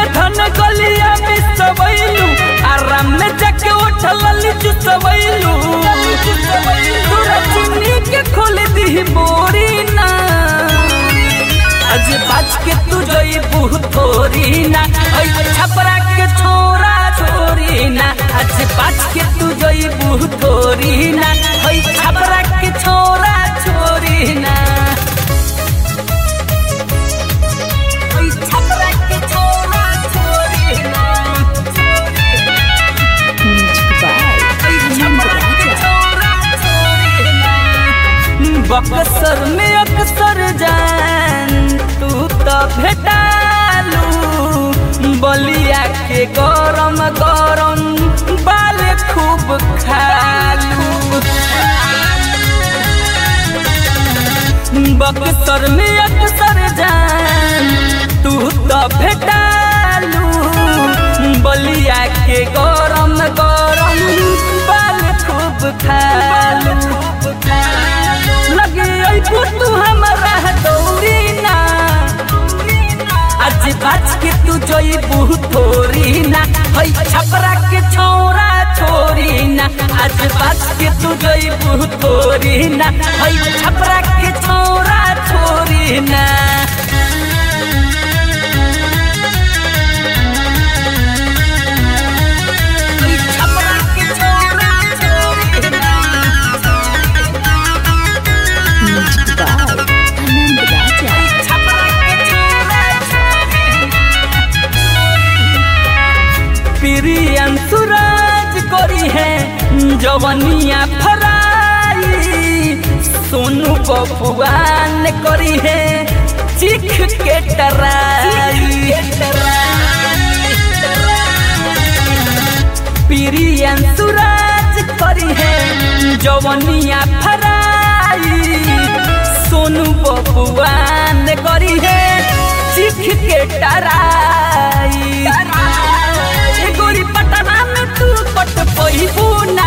उठन गलिया में सबैलू आराम में जाके उठल लीचू सबैलू तोरा चुन्नी के खोल दी बोरी ना आज बाज के तू जोई बुह थोरी ना ओई छपरा के छोरा छोरी ना आज बाज के तू जोई बुह थोरी ना ओई छपरा के छोरा छोरी ना ओई छपरा के छोरा छोरी ना Music by Anand Raja. Buxar में अक्सर जान तू तो भेटालू बलिया के गरम गरम बाल खूब खालू बक्सर में अक्सर जान तू तो भेटालू बलिया के गरम गरम बाल खूब खालू लगे अइबू तू हमरा दौरी ना आज बाज के तू जइबू थोरी ना हई छपरा के छोरा छोरी ना आज बाज के तू जइबू थोरी ना हई छपरा के छोरा छोरी ना हई छपरा के छोरा छोरी ना Music by Anand Raja. प्रियन सूरज करी है जवनिया फराई सोनू बबुआन करी है चिख के टराई प्रियन सूरज करी है जवनिया फराई सोनू बबुआन करी है चिख के टराई ए गोरी पटना में तू पट पहिबू ना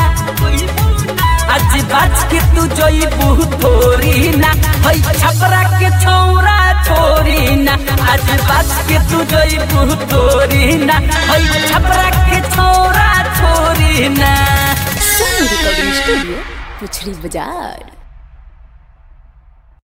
आज बाज के तू जइबू थोरी ना हई छपरा के छौरा छोरी ना आज बाज के तू जइबू थोरी ना हई छपरा के छौरा छोरी ना Sony Recording Studio, Puchli Bazaar.